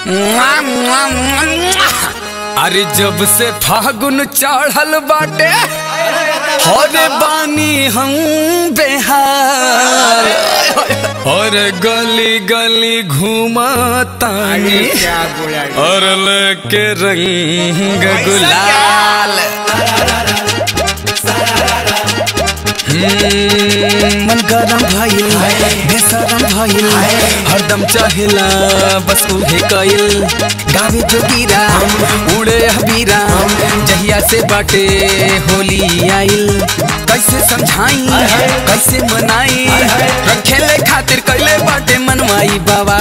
अरे जब से फागुन चढ़ल बाटे हरे बानी हम बेहार और गली गली घूमतानी क्या बोला और लेके रंग गुलाल हम्म, मन गरम भइल बेसरम भइल हरदम चाहेला बस उहे कइल गावे जोगीरा उड़े हबीरा जहिया से बाटे होली आइल कैसे समझाई कैसे मनाई रखेले खातिर कैले बाटे मनवाई बाबा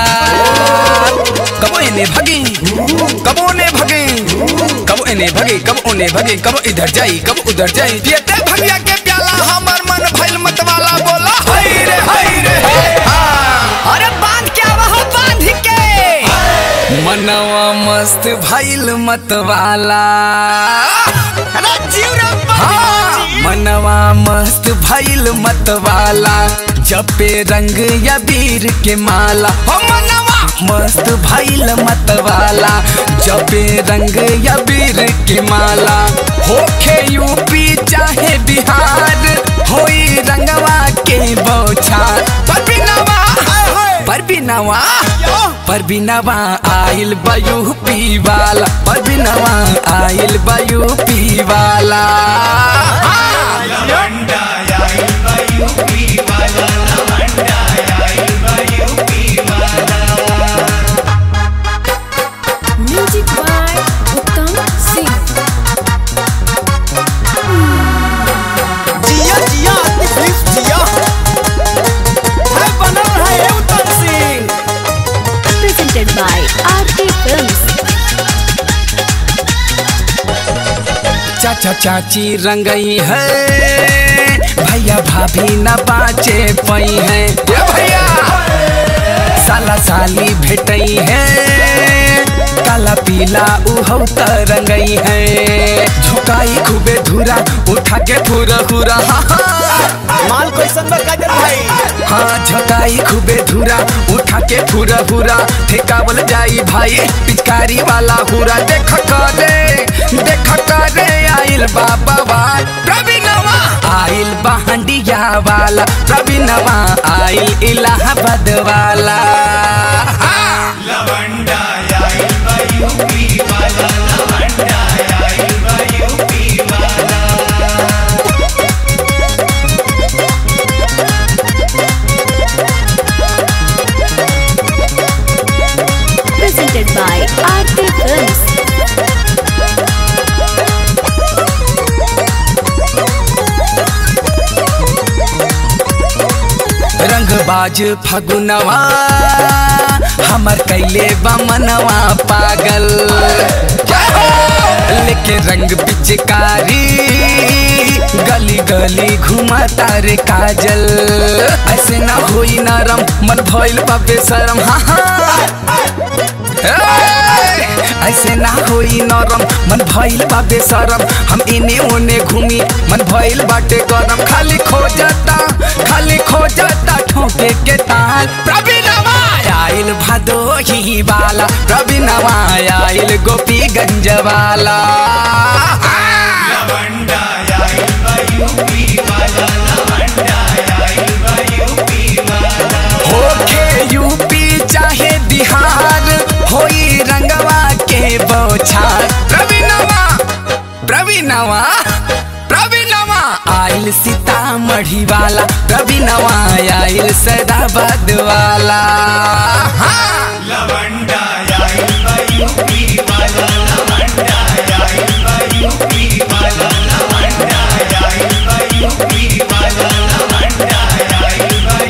कबो इने भगे कबो ने भगे कबो इने भगे कबो ओने भगे कबो इधर जाई कबो उधर जाई पियते भगिया के प्याला हमर मन भइल मतवाला बोला हाय रे हाय रे हाँ। अरे बांध क्या वह बांध के मनवा मस्त भइल मतवाला अरे जीव रे हाँ, मनवा मस्त भइल मतवाला जपे रंग या वीर के माला हो मनवा मस्त भइल मतवाला जपे रंग या वीर के माला होखे यूपी चाहे बिहार होई रंगवा के बौछार पर बिनवा पर बिनवा पर बिनवा आइल बयू पी वाला पर बिनवा आइल बयू पी वाला म्यूजिक बाय उत्तम सिंह जिया जिया प्लीज जिया है बनल है उत्तम Singh presented by RK Films. चाचा चाची रंगई है भैया भाभी न बाचे पई है ये भैया साला साली भेटई है काला पीला उहौ त रंगई है झुकाई खूबे धुरा उठा के पूरा पूरा हाँ हाँ माल कैसन बा काजल भाई हाँ झकाई खूबे धुरा उठा के फुरा फुरा ठेकावल जाई भाई पिचकारी वाला हुरा देख करे देख करे आइल बाबा वाल प्रवीणवा आइल बहंडिया वाला प्रवीणवा आइल इलाहाबाद वाला हाँ। Presented by RK Films. रंगबाज फगुनवा हमर कैले बमनवा पागल लेके रंग पिचकारी गली गली घुमा तारे काजल ऐसे ना होई नरम मन भइल बाबे शरम हाँ हाँ ए, ऐसे ना होई नरम मन भइल बाबे शरम हम इने ओने घूमी मन भइल बाटे गरम खाली खोजता खाली खोजता ठोके के ताल प्रवीणवा आइल भदोही वाला प्रवीणवा आइल गोपीगंज वाला होखे यूपी चाहे बिहार होई रंगवा के बौछार प्रवीणवा प्रवीणवा प्रवीणवा आइल सीतामढ़ी वाला प्रवीणवा आइल सैदाबाद वाला हाँ।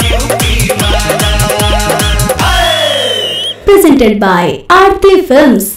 Presented by RK Films.